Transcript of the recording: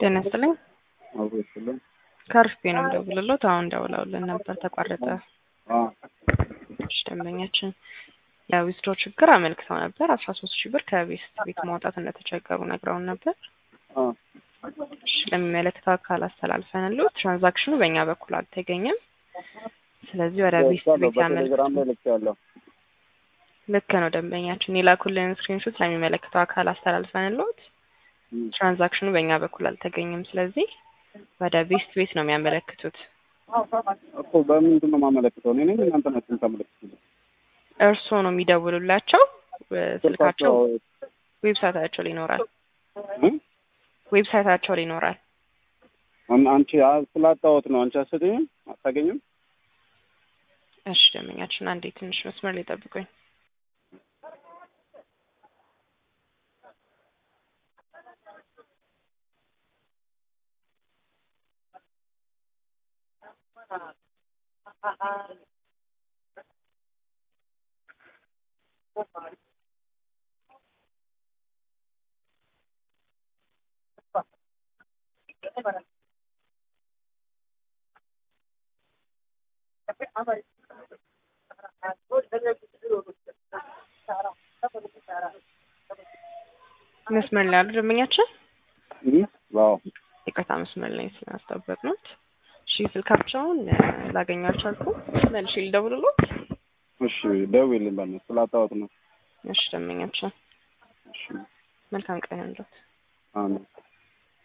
ጤና ይስጥልኝ። አብሮ ይስጥልኝ። ከአርፍቤ ነው የምደውልልዎት። አሁን ደውለውልን ነበር ተቋረጠ። አዎ እሺ፣ ደንበኛችን የዊዝድሮ ችግር አመልክተው ነበር። አስራ ሶስት ሺህ ብር ከቤት ቤት ማውጣት እንደተቸገሩ ነግረውን ነበር። አዎ እሺ፣ ለሚመለከተው አካል አስተላልፈንልዎት ትራንዛክሽኑ በእኛ በኩል አልተገኘም። ስለዚህ ወደ ቤት ደርሻለሁ። ቤት ያመልክቱ። በቴሌግራም ላይ ልኬያለሁ። ልክ ነው ደንበኛችን የላኩልን ስክሪንሾት ለሚመለከተው አካል አስተላልፈንልዎት እም፣ ትራንዛክሽኑ በእኛ በኩል አልተገኘም። ስለዚህ ወደ ቤስት ቤት ነው የሚያመለክቱት። እኮ በምንድን ነው የማመለክተው? እኔ ነኝ እናንተ ናችሁ የምታመለክቱት? እርስዎ ነው የሚደውሉላቸው። ስልካቸው ዌብሳይታቸው ላይ ይኖራል። እም? ዌብሳይታቸው ላይ ይኖራል። አን- አንቺ አ- ስላጣሁት ነው። አንቺ አትሰጪኝም? አታገኝም? እሺ ደንበኛችን አንዴ ትንሽ መስመር ላይ ጠብቁኝ። መስመር ላይ ያሉ ደንበኛችን እም፣ አዎ ይቅርታ መስመር ላይ ስላስጠበቅነዎት። እሺ ስልካቸውን እ፣ ላገኘው አልቻልኩም። መልሼ ልደውልልዎት። እሺ፣ ደውዪልኝ በእናትህ ስላጣሁት ነው። እሺ ደንበኛችን እሺ፣ መልካም ቀን ይሁንልዎት። አሜን።